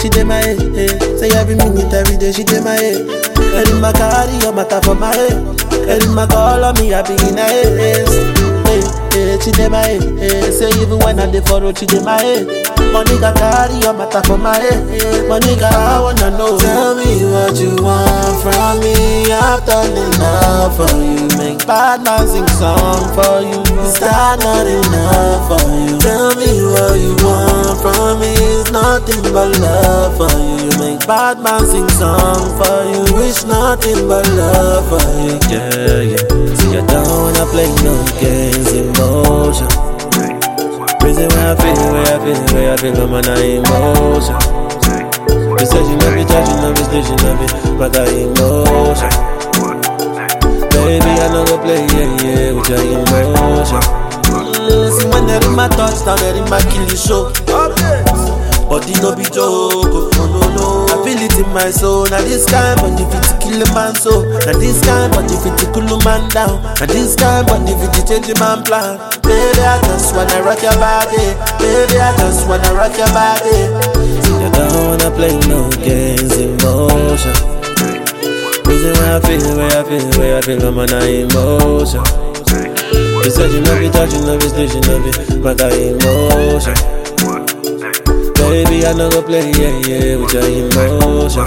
she dey my head. eh. Say every minute, every day, she dey my head. Every my carry your matter for my head. Every my call on me, I be in a haze. Hey, hey, she dey my head. eh. Say even when I dey for road, she dey my head. Money got carry your matter for my head. eh. Money got I wanna know. Tell me what you want from me. I've done enough for you. Make Bad man sing song for you. Is that not enough for you? Tell me what you want from me. It's nothing but love for you. You make Bad man sing song for you. wish nothing but love for you. Yeah, yeah. See, I don't wanna play no games, emotion. Reason why I feel, where I feel, where I feel, I'm on emotion. You said you love me, judge, you love me, still you love me, but I emotion. Baby, I know go play, yeah, yeah, with your emotion. Mm, see, when they're in my touchdown, they're in my kill show. Body no be joke, oh, no, no, no. I feel it in my soul. Now this kind body fit to kill a man so. Now this kind body fit to cool a man down. Now this kind body fit to change a man plan. Baby, I just wanna rock your body. Baby, I just wanna rock your body. See, I don't wanna play no games, emotion. Reason why I feel, where I feel, where I feel, I'm on emotion. You said you love me, touch you love me, still you love me, but I emotion. Baby, I know go play, yeah, yeah, with your emotion.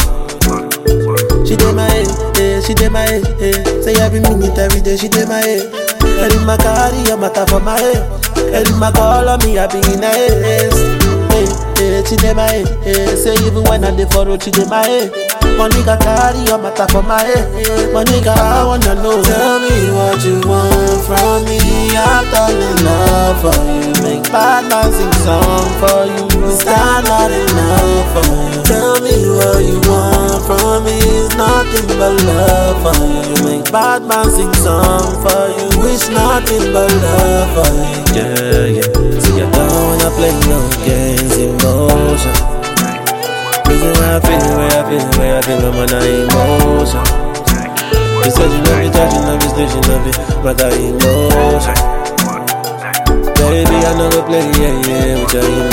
She dey my head, eh, she dey my head, eh. Say every minute, every day, she dey my head. Every my carry your matter for my head. Every my call on me, I be in a haze. Hey, hey, she dey my head, eh. Say even when I dey for road, she dey my head. Money got carry your matter for my head. Money got I wanna know. Tell me what you want from me. I've done enough for you. Make Bad man sing song for you. Is that not enough for you? Tell me what you want from me. It's nothing but love for you. You make Bad man sing song for you. wish nothing but love for you. Yeah, yeah. See, I don't wanna play no games, emotion. Reason why I feel, where I feel, where I feel, I'm on emotion. You said you love me, touch you love me, still you love me, but I emotion. Baby, I know go play, yeah, yeah, with your